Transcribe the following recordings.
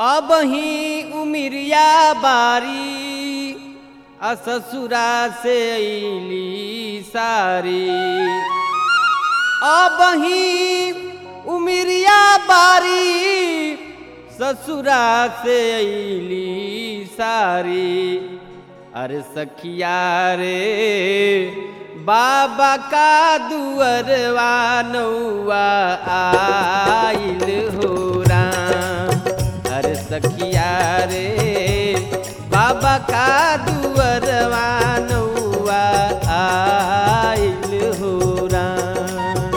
अब ही उमिरिया बारी आ ससुरा से अली सारी अब ही उमिरिया बारी ससुरा से अली सारी अरे सखिया रे बाबा का दुअरवा नौआ आइल हो राम अरे सखिया रे बाबा का दुअरवा नौआ आइल हो राम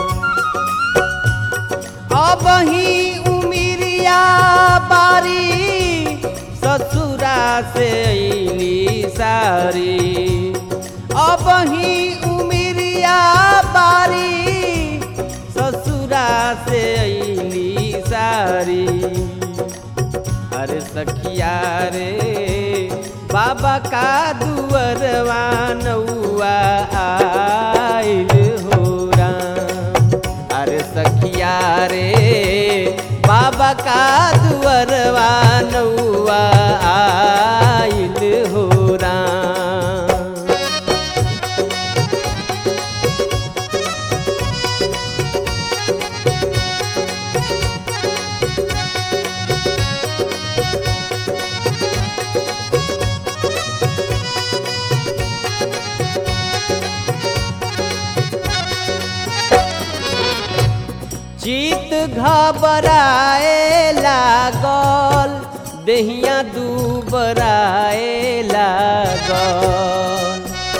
अब ही उमिरिया बारी ससुरा से अली सारी अब ही उमिरिया बारी ससुरा से अली सारी अरे सखिया रे बाबा का दुअरवा नौआ आइल हो राम अरे सखिया रे बाबा का दुअरवा नौआ आइल हो राम चित घबराए लागल देहिया दुबराए लागल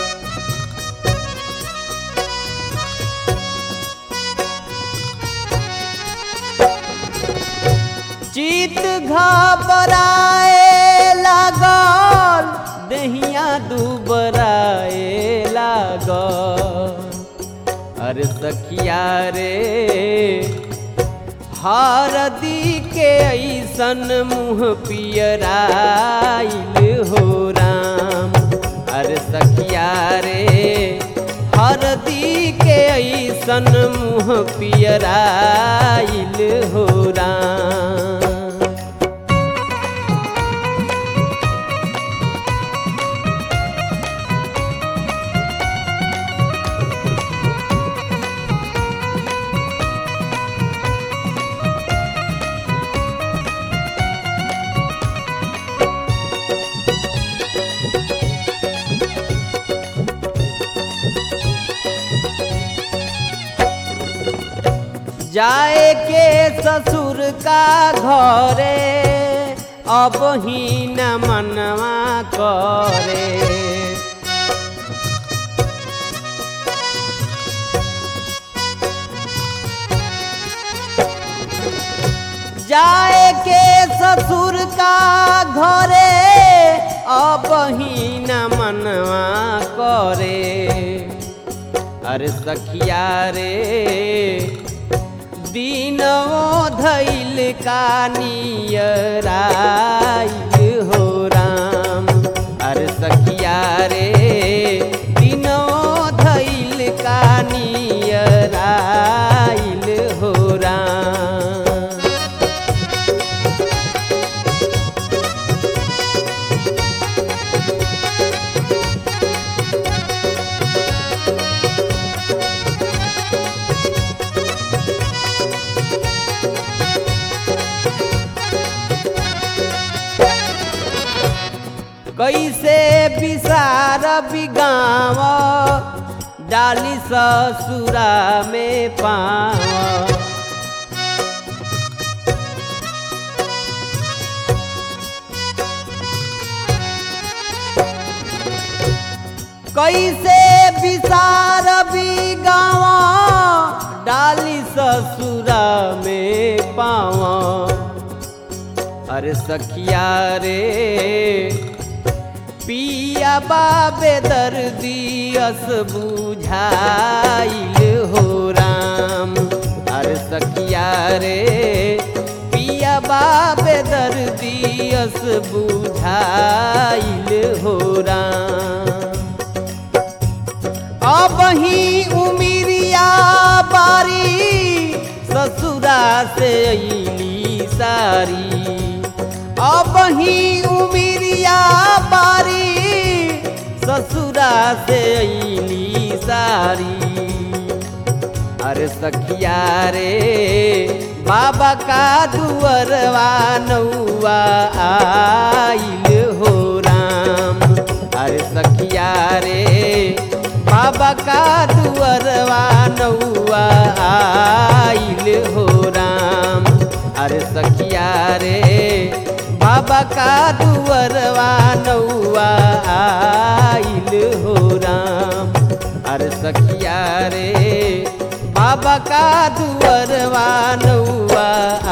चित घबराए लागल देहिया दुबराए लागल अरे सखिया रे हरदी के ऐसन मुँह पियराइल हो राम अरे सखिया रे हरदी के ऐसन मुँह पियराइल हो राम जाए के ससुर का घरे अब ही न मनवा करे जाए के ससुर का घरे अब ही न मनवा करे अरे सखिया रे दिनवो धैल का नियराइल हो राम अरे सखिया रे दिनवो धैल का नियराइल हो राम कैसे विसार बिगाव डाली ससुरा में पाव कैसे विसार बिगाव डाली ससुरा में पावा अरे सखिया रे पिया बाबे दर्दियस बुझाइल हो राम अरे सखिया रे पिया बाबे दर्दियस बुझाइल हो राम अब ही उमिरिया बारी ससुरा से अली सारी अब ही उमिरिया बारी ससुरा से अली सारी अरे सखिया रे बाबा का दुअरवा नौआ आइल हो राम अरे सखिया रे बाबा का दुअरवा नौआ आइल हो राम अरे सखिया रे बाबा का दुअरवा नौआ आइल हो राम अरे सखिया रे बाबा का दुअरवा नौआ